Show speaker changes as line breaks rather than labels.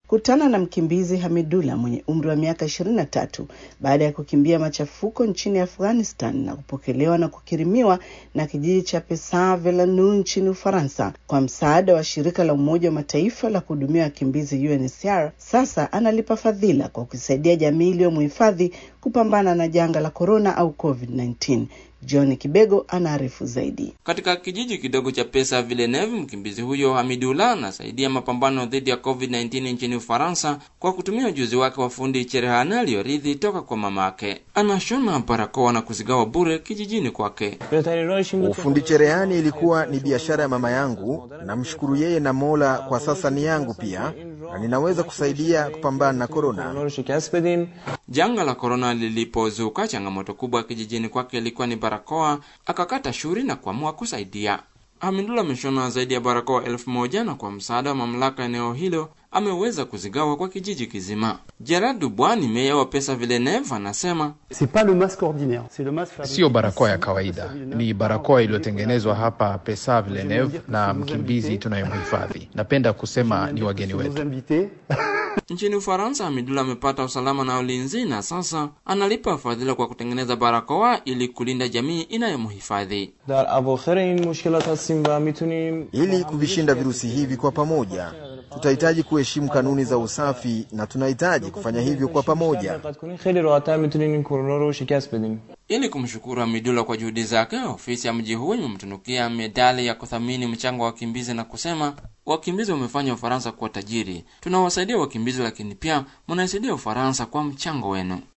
kutana na mkimbizi Hamidullah mwenye umri wa miaka 23 baada ya kukimbia machafuko nchini Afghanistan na kupokelewa na kukirimiwa na kijiji cha Pesa-Velanu nchini Ufaransa kwa msaada wa shirika la Umoja wa Mataifa la kuhudumia wakimbizi UNHCR. Sasa analipa fadhila kwa kusaidia jamii iliyomhifadhi kupambana na janga la korona au COVID-19. John Kibego anaarifu zaidi.
Katika kijiji kidogo cha Pesa Villeneuve, mkimbizi huyo Hamidullah anasaidia mapambano dhidi ya COVID-19 nchini Ufaransa kwa kutumia ujuzi wake wa fundi cherehani aliyorithi toka kwa mamake. Anashona barakoa na kuzigawa bure kijijini kwake.
Ufundi cherehani ilikuwa ni biashara ya mama yangu. Namshukuru yeye na Mola, kwa sasa ni yangu pia na ninaweza kusaidia kupambana na korona.
Janga la korona lilipozuka, changamoto kubwa kijijini kwake ilikuwa ni barakoa. Akakata shuri na kuamua kusaidia. Hamidullah ameshona zaidi ya barakoa elfu moja na kwa msaada wa mamlaka eneo hilo ameweza kuzigawa kwa kijiji kizima. Gerard Dubois ni meya wa Pesa Villeneuve anasema
siyo barakoa ya kawaida, ni barakoa iliyotengenezwa hapa Pesa Villeneuve na mkimbizi tunayemhifadhi. Napenda kusema ni wageni wetu.
Nchini Ufaransa, Hamidullah amepata usalama na ulinzi na sasa analipa fadhila kwa kutengeneza barakoa ili kulinda jamii inayomhifadhi.
Ili kuvishinda virusi hivi kwa pamoja, tutahitaji kuheshimu kanuni za usafi na tunahitaji kufanya hivyo kwa pamoja.
Ili kumshukuru Hamidullah kwa juhudi zake, ofisi ya mji huo imemtunukia medali ya kuthamini mchango wa wakimbizi na kusema, wakimbizi wamefanya Ufaransa kuwa tajiri. Tunawasaidia wakimbizi, lakini pia mnaisaidia Ufaransa kwa mchango wenu.